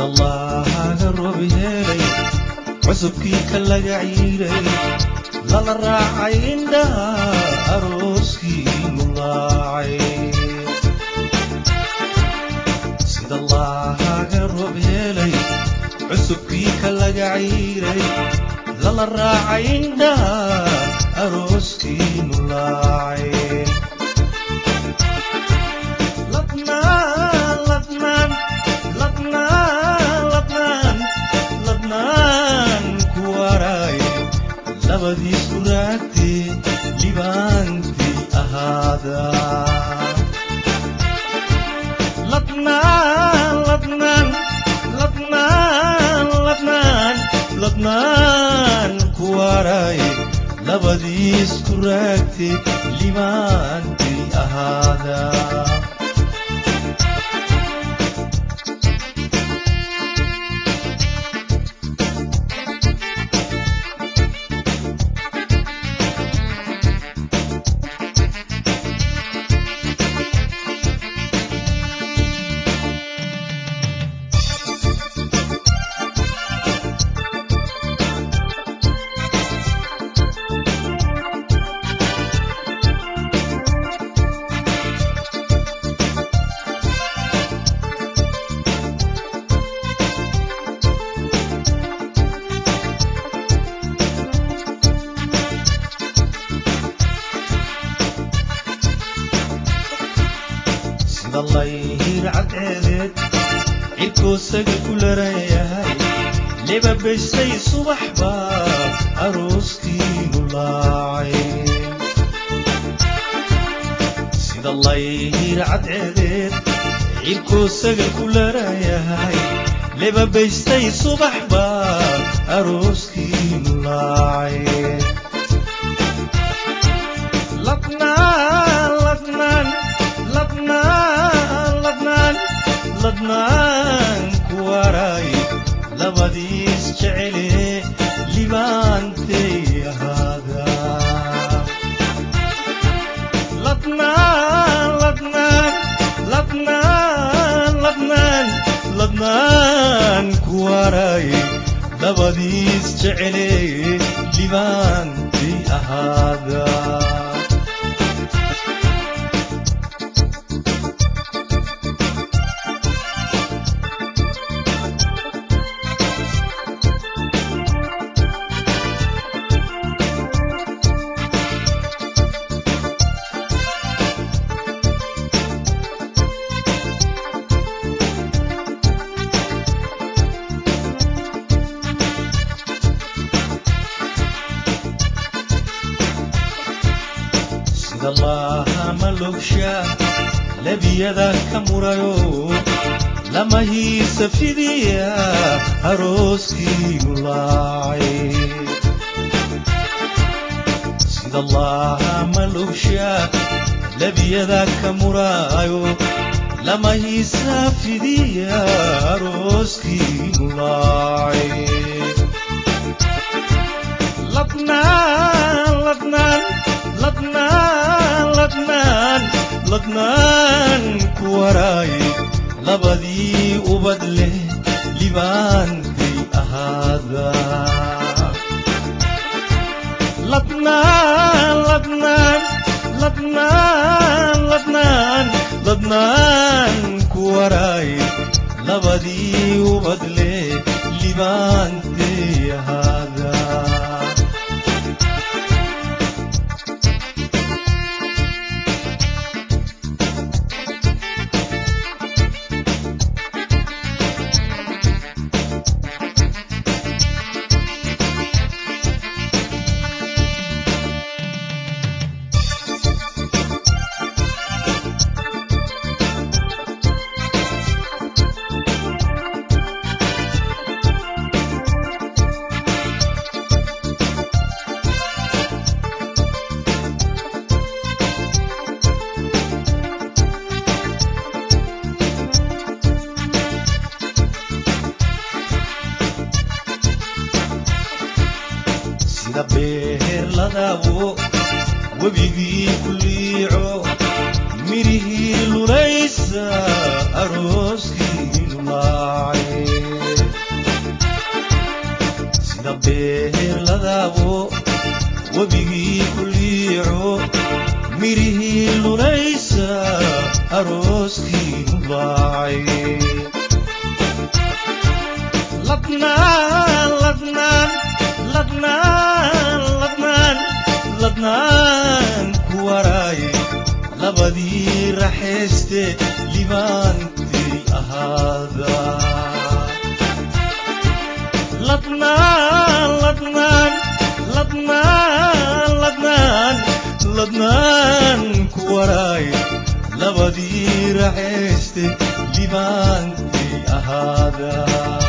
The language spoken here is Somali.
allahaga roob helay cusubkii ka laga ciiray lala raacay indhaha arooskii mulaacay sida allahaga roob helay cusubkii ka laga ciiray lala raacay indhaha arooskii mulaacay ladnaan ladnaan ladnaan ladnaan ladnaan ku waray labadiis ku raagtee libaantii ahaada ladnaan ladnaan ladnaan ladnaan ladnaan ku waray labadiis ku raagtee libaantii ahaada sida layhir cadceedeed cirkoosaga ku larayahay lebabaystay subax baa arooskii mulaacay sida layhir cadceedeed cirkoosaga ku larayahay lebabaystay subax baa arooskii mulaacay ladnaan ladnaan ladnaan ladnaan ladnaan ku waray labadiis jecele libaantay ahaada ladnaan ladnaan ladnaan ladnaan ladnaan ku waray labadiis jecele libaantay ahaada sida laha malogsha labiyada ka murayo lama hiisa fidiya arooskii mulaacay sida laha malogsha labiyada ka murayo lama hiisa fidiya arooskii mulaacay ladnaan ladnaan ladnaan ladnaan ladnaan ku waray labadii ubad leh libaantay ahaada ladnaan ladnaan ladnaan ladnaan ladnaan ku waray labadii ubad leh libaantay ahaada webigii ku liico mirihii lunaysa arooskii mubaacay ladnaan ladnaan ladnaan ladnaan ladnaan ku waraaye labadii raxayste libaantii ahaada ladnaan ladnaan ladnaan ladnaan ladnaan ku waraaye labadii raxayste libaantii ahaada